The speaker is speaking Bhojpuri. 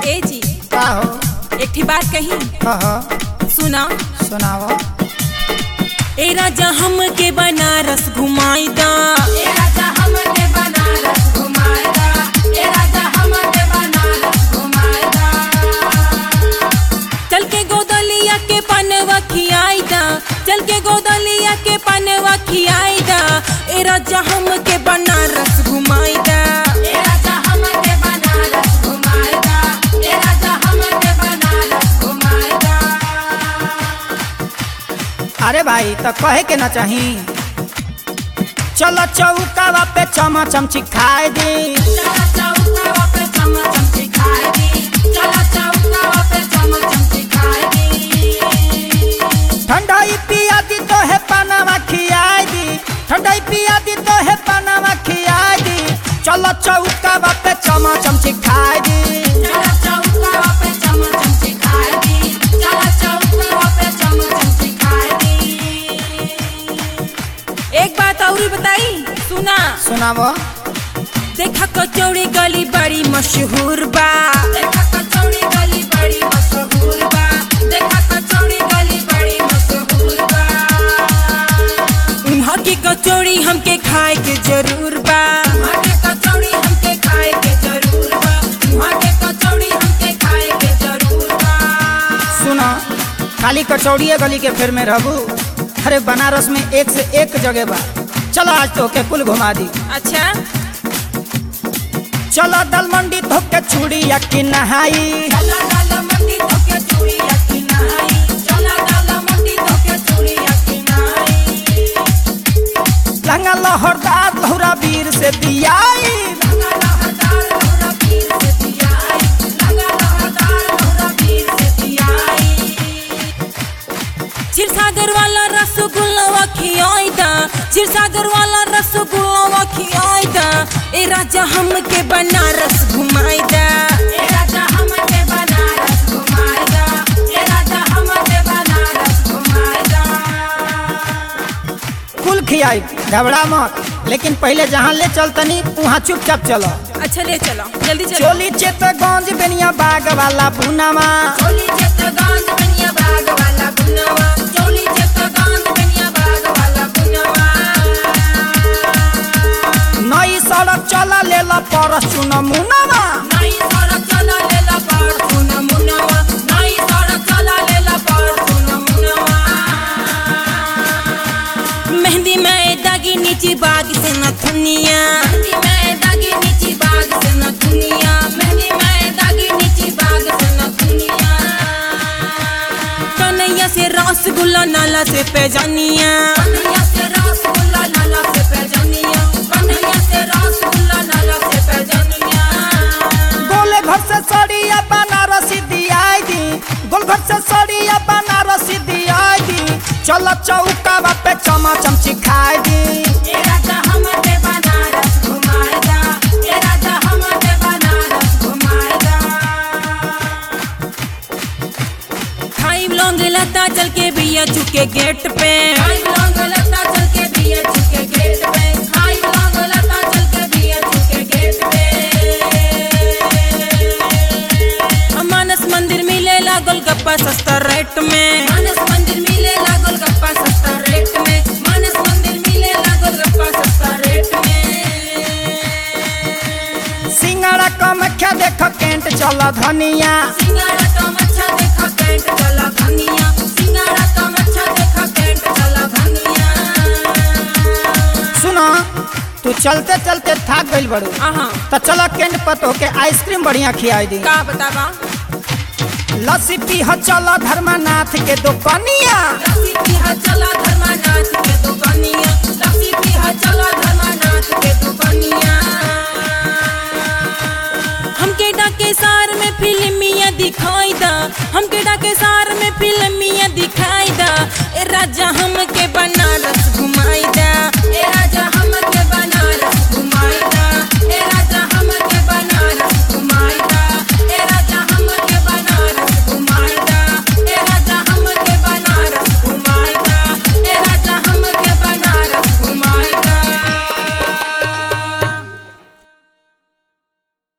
ए जी का हो एकठी बात कही कह सुना सुनाव ए राजा हम के बनारस घुमाई दा ए राजा हमके बनारस घुमाएगा ए राजा हमके बनारस घुमाएगा चल के गोदलिया के पनवा खियाई दा चल के गोदलिया के पनवा खियाई दा ए राजा हम के बनारस घुमाई दा ए राजा हमके बनारस घुमाएगा ए राजा हमके बनारस घुमाएगा अरे भाई तो कहे के ना चाही चलो चौकावा पे चमचम चिखाए दी चला चौका पे चमचम सिखाएगी चला चौका पे चमचम सिखाएगी ठंडाई पिया दी तो है पनावा खियाए दी ठंडाई पिया दी तो है पनावा खियाए दी चलो चौकावा पे चमचम चिखाए दी चला चौका पे चमचम सिखाएगी चला चौका पे चमचम सिखाएगी एक बात और बताई सुना सुनावो देखा कचौड़ी गली बड़ी मशहूर बा देखा कचौड़ी गली बड़ी मशहूर बा देखा कचौड़ी गली बड़ी मशहूर बा उन्हा की कचौड़ी हमके खाए के जरूर बा वहाँ के कचौड़ी हमके खाए के जरूर बा वहाँ के कचौड़ी हमके खाए के जरूर बा सुनो खाली कचौड़िए गली के फेर में रहबू अरे बनारस में एक से एक जगह बा चलो आज तो के कुल घुमा दी अच्छा चलो दल मंडी धोके चूड़िया की नहाई चला डाला मंडी धोके चूड़ी अकी नहाई चला डाला मंडी धोके चूड़ी अकी नहाई लंगा लहरदार लहुरा वीर से दियाई लगा लहरदार लहरा पीर से दियाई लगा लहरदार लहरा पीर से दियाई क्षीरसागर वाला रसगुल्ला खियाई दा क्षीरसागर वाला रसगुल्ला खियाई दा ए राजा हमके बनारस घुमाई दा ए राजा हमके बनारस घुमाएगा ए राजा हमके बनारस घुमाएगा कुल खियाई घबरा मत लेकिन पहले जहाँ ले चलतनी वहाँ चुपचाप चलो अच्छा ले चलो जल्दी चलो चोली चेतगंज बेनिया बाग वाला भुनामा चोली चित्तगांज बनिया बाग वाला गुनवा चोली चित्तगांज बनिया बाग वाला गुनवा नई सड़क चला ले ला परस चुन मुनामा नई सड़क चला लेला पार सुन मुनवा नई सड़क चला लेला पार सुन मुनवा मेहंदी में दागी नीची बाग से न थुनिया मेहंदी में दागी नीची बाग से न दुनिया मेहंदी में दागी नीची बाग से न दुनिया कन्हैया से रसगुल्ला नाला से पैजानिया कन्हैया से रसगुल्ला नाला से पैजनिया कन्हैया से रसगुल्ला नाला से पैजनिया गोले घर से सड़िया बनारसी दियाई दी गोल घर से सड़िया बनारसी दियाई दी चलो चौकावा पे चमचम चिखाई दी ए राजा हमके बनारस घुमाएगा ए राजा हमके बनारस घुमाएगा खाई लौंग लता चल के भैया चुके गेट पे हाय लौंग लता चल के दिए चुके गेट पे हाय लौंग लता चल के दिए चुके गेट पे मानस मंदिर मिले लागल गप्पा सस्ता रेट में मानस मंदिर मिले लागल गप्पा सस्ता रेट में मानस मंदिर मिले लागल गप्पा सस्ता रेट में सिंगाड़ा कमख्या देख केंट चल धनिया सिंगारा कम अच्छा देखा कैंट चला धनिया सिंगारा कम अच्छा देखा कैंट चला धनिया सुनो तू चलते चलते थक गइल बड़ू आहा तो चलो केंट पतो के आइसक्रीम बढ़िया खियाई दी का बतावा लस्सी पीह चलो धर्मनाथ के दुकनिया लस्सी पीहा चला धर्मानाथ के दुकानिया लस्सी पीहा चला धर्मानाथ के दुकानिया हमके डाके सार में फिल्मिया दिखाई दा हमके डाके सार में फिल्मिया दिखाई दा ए राजा हम